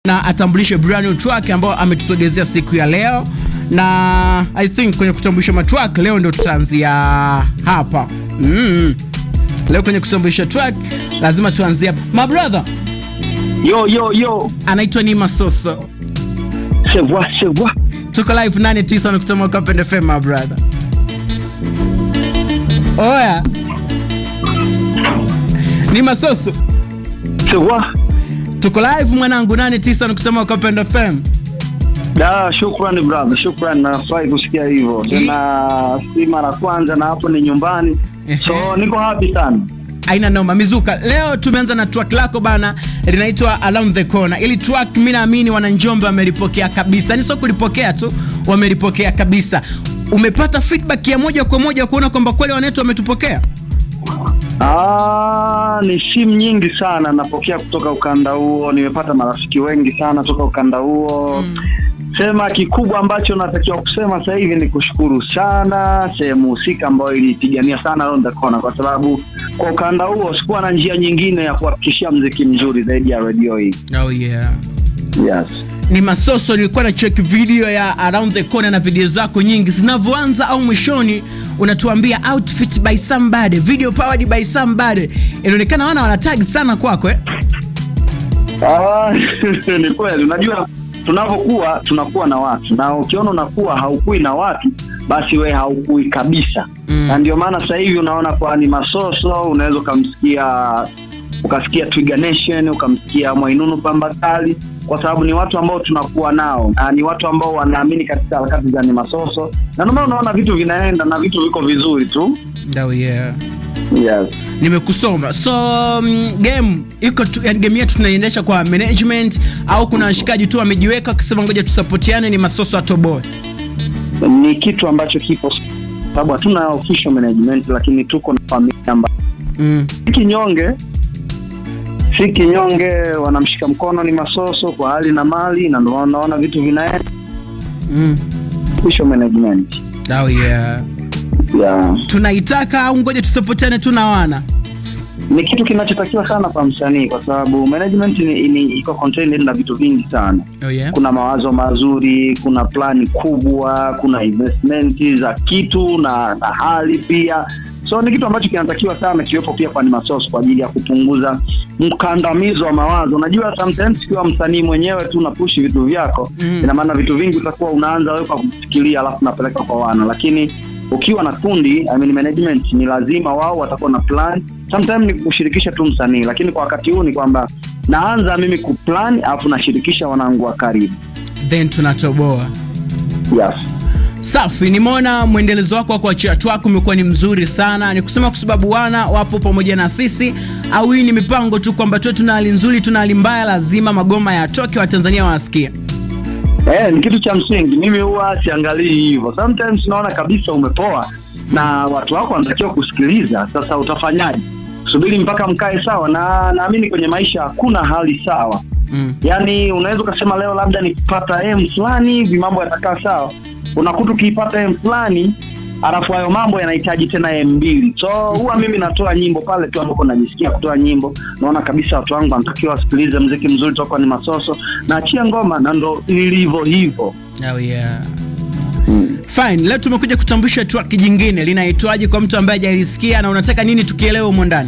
na atambulishe brand new track ambayo ametusogezea siku ya leo, na I think kwenye kutambulisha matrack leo ndio tutaanzia hapa mm. Leo kwenye kutambulisha track lazima tuanzie hapa. My brother Yo, yo, yo. anaitwa Nima Soso, Se voit, se voit. tuko live 89 nukta moja Kapende FM my brother. Oya Nima Soso, Se voit. tuko live mwanangu 89 nukta moja Kapende FM. Da, shukrani brother, shukrani. Nafurahi kusikia hivyo tena, si mara kwanza na hapo ni nyumbani, so niko happy sana. aina noma mizuka leo tumeanza na track lako bana linaitwa around the corner ili track mi naamini wananjombe wamelipokea kabisa ni sio kulipokea tu wamelipokea kabisa umepata feedback ya moja kwa moja kuona kwamba kweli wanetu wametupokea Ah, ni simu nyingi sana napokea kutoka ukanda huo, nimepata marafiki wengi sana toka ukanda huo mm. Sema kikubwa ambacho natakiwa kusema sasa hivi ni kushukuru sana sehemu husika ambayo ilipigania sana Around the Corner, kwa sababu kwa ukanda huo sikuwa na njia nyingine ya kuhakikishia mziki mzuri zaidi ya redio hii. oh yeah Yes. ni masoso nilikuwa na check video ya around the corner na video zako nyingi zinavyoanza au mwishoni unatuambia outfit by somebody video powered by somebody inaonekana wana wanatag sana kwako eh? Ah, ni kweli. Unajua, tunavyokuwa tunakuwa na watu, na ukiona unakuwa haukui na watu, basi we haukui kabisa Mm. na ndio maana sasa hivi unaona kwa ni masoso, unaweza ukamsikia ukasikia Twiga Nation, ukamsikia Mwainunu Pambakali, kwa sababu ni watu ambao tunakuwa nao na ni watu ambao wanaamini katika harakati za ni masoso, na ndio maana unaona vitu vinaenda na vitu viko vizuri tu. oh yeah Yes. nimekusoma so mm, game iko tu, yani game yetu tunaiendesha kwa management au kuna washikaji tu wamejiweka wakisema ngoja tusapotiane ni masoso atoboe ni kitu ambacho kipo sababu hatuna official management lakini tuko na familia ambayo mm. si kinyonge si kinyonge wanamshika mkono ni masoso kwa hali na mali na ndio unaona vitu vinaenda Mm. official management Oh yeah. yeah. tunaitaka au ngoja tusapotiane tu na wana ni kitu kinachotakiwa sana kwa msanii kwa sababu management ni, ni iko contained na vitu vingi sana oh yeah. kuna mawazo mazuri kuna plani kubwa kuna investment za kitu na, na hali pia so ni kitu ambacho kinatakiwa sana kiwepo pia kwa Animasource kwa ajili ya kupunguza mkandamizo wa mawazo unajua sometimes ukiwa msanii mwenyewe tu unapushi vitu vyako Mm. ina maana vitu vingi utakuwa unaanza wewe kwa kufikiria alafu unapeleka kwa wana lakini ukiwa na kundi I mean management ni lazima wao watakuwa na plan sometimes ni kushirikisha tu msanii lakini kwa wakati huu ni kwamba naanza mimi kuplan alafu nashirikisha wanangu wa karibu then tunatoboa yes. safi nimeona mwendelezo wako wa kuachia twako umekuwa ni mzuri sana ni kusema kwa sababu wana wapo pamoja na sisi au hii ni mipango tu kwamba tuwe tuna hali nzuri tuna hali mbaya lazima magoma yatoke watanzania wasikia Eh, ni kitu cha msingi mimi huwa siangalii hivyo sometimes unaona kabisa umepoa na watu wako wanatakiwa kusikiliza sasa utafanyaje subiri mpaka mkae sawa na naamini kwenye maisha hakuna hali sawa mm. yaani unaweza ukasema leo labda nikipata m fulani hivi mambo yatakaa sawa unakuta ukiipata m fulani alafu hayo mambo yanahitaji tena m mbili so huwa mimi natoa nyimbo pale tu ambapo najisikia kutoa nyimbo naona kabisa watu wangu wanatakiwa wasikilize mziki mzuri toka ni masoso naachia ngoma na ndo ilivyo hivyo oh yeah. fine leo tumekuja kutambulisha track jingine linaitwaje kwa mtu ambaye hajalisikia na unataka nini tukielewe humo ndani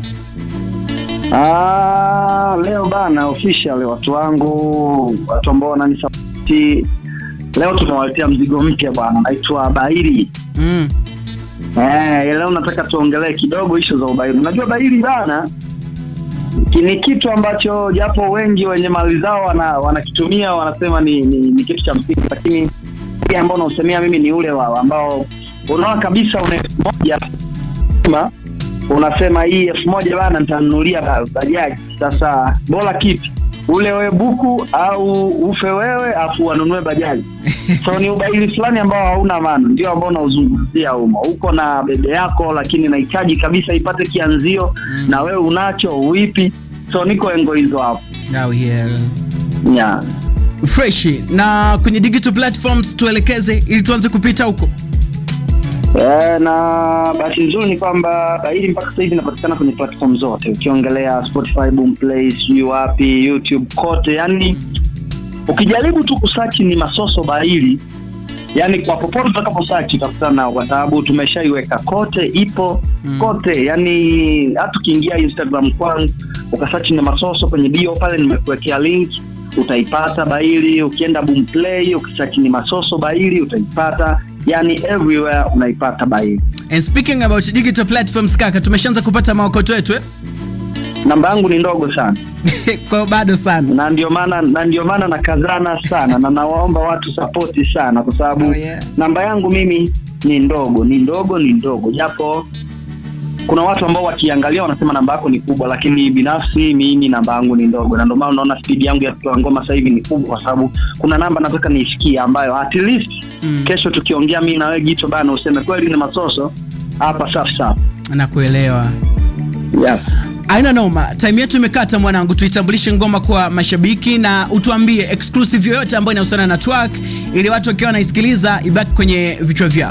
Ah, leo bana official watu wangu watu ambao wananisapoti leo tumewaletea mzigo mpya bwana naitwa Bairi mm. Eh, leo nataka tuongelee kidogo ishu za ubairi. Unajua bairi bana ki- ni kitu ambacho japo wengi wenye mali zao wana, wanakitumia wanasema ni, ni, ni kitu cha msingi, lakini ile ambao nausemea mimi ni ule wao ambao unaona kabisa una elfu moja ma, unasema hii elfu moja bana nitanunulia ba- bajaji. Sasa bora kipi ule wewe buku au ufe wewe afu wanunue bajaji so ni ubaili fulani ambao hauna maana ndio ambao unauzungumzia humo uko na bebe yako lakini nahitaji kabisa ipate kianzio Mm. na wewe unacho uipi so niko engo hizo hapo oh yeah. yeah. fresh na kwenye digital platforms tuelekeze ili tuanze kupita huko E, na bahati nzuri ni kwamba Baili mpaka sasa hivi inapatikana kwenye platform zote, ukiongelea Spotify, Boomplay, sijui wapi, YouTube, kote, yani ukijaribu tu kusachi ni masoso bahili yani kwa popote utakaposachi utakutana nao kwa sababu tumeshaiweka kote ipo Mm. kote yani hata ukiingia instagram kwangu ukasachi ni masoso kwenye bio pale nimekuwekea link utaipata baili ukienda boomplay ukisachi ni masoso baili utaipata yani everywhere unaipata baili And speaking about digital platforms kaka, tumeshaanza kupata maokoto yetu eh? namba yangu ni ndogo sana kwa hiyo bado sana. na ndio maana na ndio maana nakazana sana na nawaomba watu sapoti sana kwa sababu Oh, yeah. namba yangu mimi ni ndogo ni ndogo ni ndogo japo kuna watu ambao wakiangalia wanasema namba yako ni kubwa lakini binafsi mimi namba yangu ni ndogo na ndio maana unaona spidi yangu ya kutoa ngoma sasa hivi ni kubwa kwa sababu kuna namba nataka niisikie ambayo at least Mm. kesho tukiongea mimi na wewe jicho bana useme kweli ni masoso hapa safi safi Nakuelewa. yes. Aina noma, time yetu imekata mwanangu, tuitambulishe ngoma kwa mashabiki na utuambie exclusive yoyote ambayo inahusiana na track, ili watu wakiwa wanaisikiliza ibaki kwenye vichwa vyao.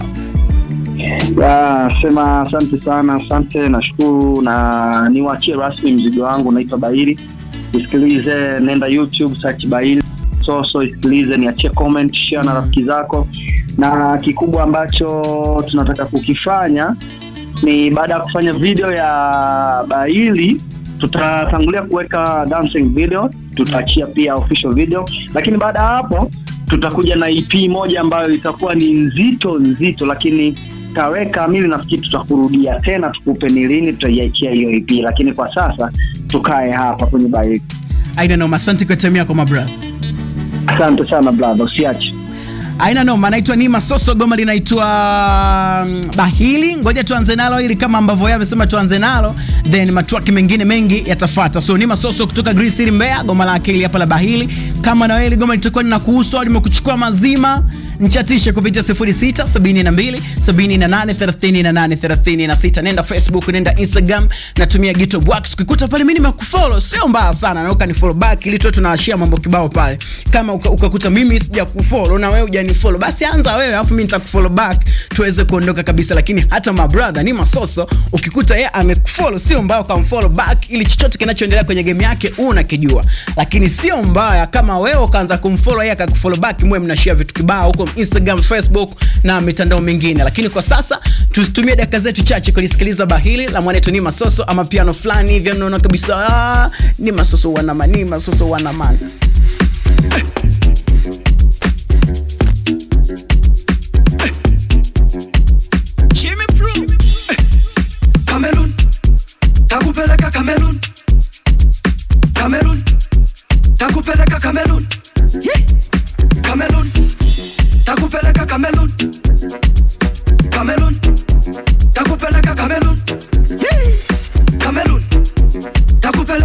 Ya, sema asante sana, asante, nashukuru na niwachie rasmi mzigo wangu unaitwa Baili. Isikilize, nenda YouTube search Baili Soso, isikilize, niachie comment, share na rafiki zako, na kikubwa ambacho tunataka kukifanya ni baada ya kufanya video ya Baili tutatangulia kuweka dancing video, tutaachia pia official video, lakini baada ya hapo tutakuja na EP moja ambayo itakuwa ni nzito nzito, lakini tarehe kamili nafikiri tutakurudia tena, tukupe ni lini tutaiachia hiyo EP, lakini kwa sasa tukae hapa kwenye Baili. Aina noma, asante kwa time yako my brother. Asante sana brother, usiache. Aina noma, naitwa Nima Soso, goma linaitwa mm, Bahili. Ngoja tuanze nalo ili kama ambavyo yeye amesema tuanze nalo, then matwaki mengine mengi yatafuata. So Nima Soso kutoka Green City Mbeya, goma la akili hapa la Bahili. Kama na wewe hili goma litakuwa linakuhusu au limekuchukua mazima, nchatishe kupitia 06 72 78 38 36. Nenda Facebook, nenda Instagram, natumia Gito Wax. Ukikuta pale mimi nimekufollow, sio mbaya sana, na ukanifollow back ili tu tunawashia mambo kibao pale. Kama uka- ukakuta mimi sijakufollow na wewe hujanifollow, basi anza wewe alafu mimi nitakufollow back tuweze kuondoka kabisa. Lakini hata my brother ni masoso, ukikuta yeye amekufollow, sio mbaya ukamfollow back ili chochote kinachoendelea kwenye game yake unakijua. Lakini sio mbaya kama wewe ukaanza kumfollow yeye akakufollow back, mwe mnashare vitu kibao huko Instagram, Facebook na mitandao mingine. Lakini kwa sasa tusitumie dakika zetu chache kulisikiliza bahili la mwanetu ni masoso ama piano fulani hivi, unaona kabisa ah, ni masoso wanama, ni masoso wanamana.